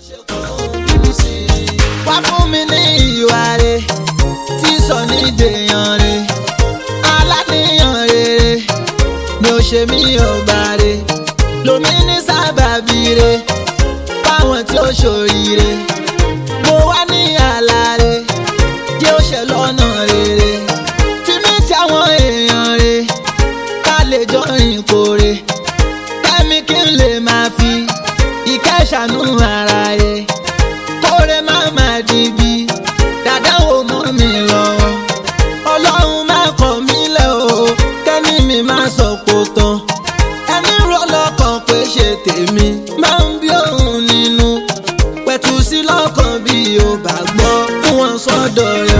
wá fún mi ní ìwà rẹ̀ tí sọ ní dèèyàn rẹ̀ aláníyàn rere ni ó ṣe mí ọba rẹ̀ lomi ní sábàbí rẹ̀ fáwọn tí ó ṣòríire mo wá ní àlá rẹ̀ jẹ́ ó ṣe lọ́nà rere tí mi ti àwọn èèyàn rẹ̀ ká lè jọ rìn kórè kẹ́mi kí n lè máa fi ìkẹ́ ṣàánú ara rẹ̀ kórè má má dìbì dàdá wo mọ́ mi lọ́wọ́ ọlọ́run má kọ̀ mí lẹ̀ o kẹ́ni mi má sọ kó tán ẹni rọ lọ́kàn pé ṣe tèmi máa ń bí òun nínú pẹ̀tù sí lọ́kàn bí o bá gbọ́ fún wọn sọ́dọ̀ rẹ̀.